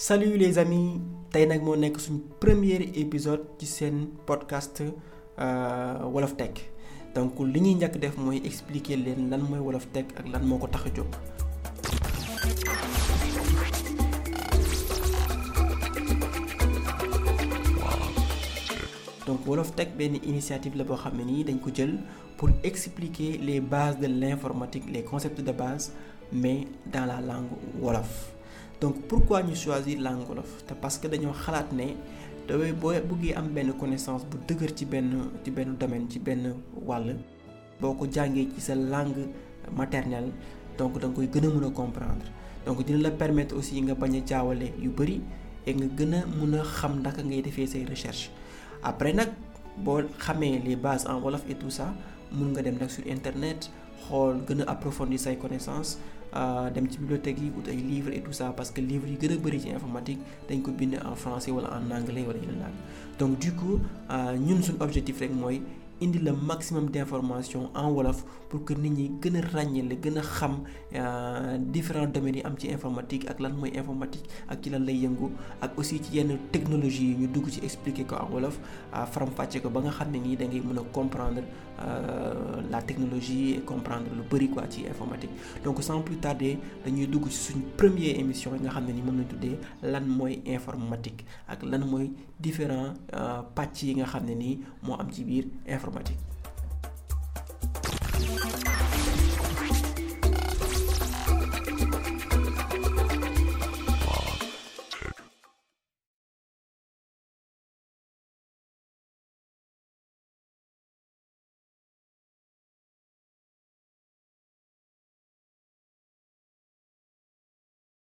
salut les amis tey nag moo nekk suñ premier épisode ci seen podcast Wolof Tech donc li ñuy njëkk def mooy expliquer leen lan mooy Wolof Tech ak lan moo ko tax a jóg. donc Wolof Tech benn initiative la boo xam ne nii dañ ko jël pour expliquer les bases de l'informatique les concepts de base mais dans la langue wolof donc pourquoi ñu choisir langue wolof te parce que dañoo xalaat ne dafay boo bëggee am benn connaissance bu dëgër ci benn ci benn domaine ci benn wàll boo ko jàngee ci sa langue maternelle donc da nga koy gën a mën a comprendre donc dina la permettre aussi nga bañ a jaawale yu bëri et nga gën a mën a xam naka ngay defee say recherche après nag boo xamee les bases en wolof et tout ça mun nga dem nag sur internet xool gën a approfondir say connaissances dem ci bibliothèque yi ut ay livres et tout ça parce que livres yi gën a bëri ci informatique dañ ko bind en français wala en anglais wala yeneen langue donc du coup ñun suñ objectif rek mooy indi le maximum d'informations en wolof pour que nit ñi gën a ràññale gën a xam différents domaines yi am ci informatique ak lan mooy informatique ak ci lan lay yëngu ak aussi ci yenn technologie yi ñu dugg ci expliquer ko en wolof faram-fàcce ko ba nga xam ne nii da ngay mën a comprendre la technologie et comprendre lu bari quoi ci informatique donc sans plus tarder dañuy dugg ci suñ première émission yi nga xam ne ni moom lañ tuddee lan mooy informatique ak lan mooy différents pàcc yi nga xam ne nii moo am ci biir informatique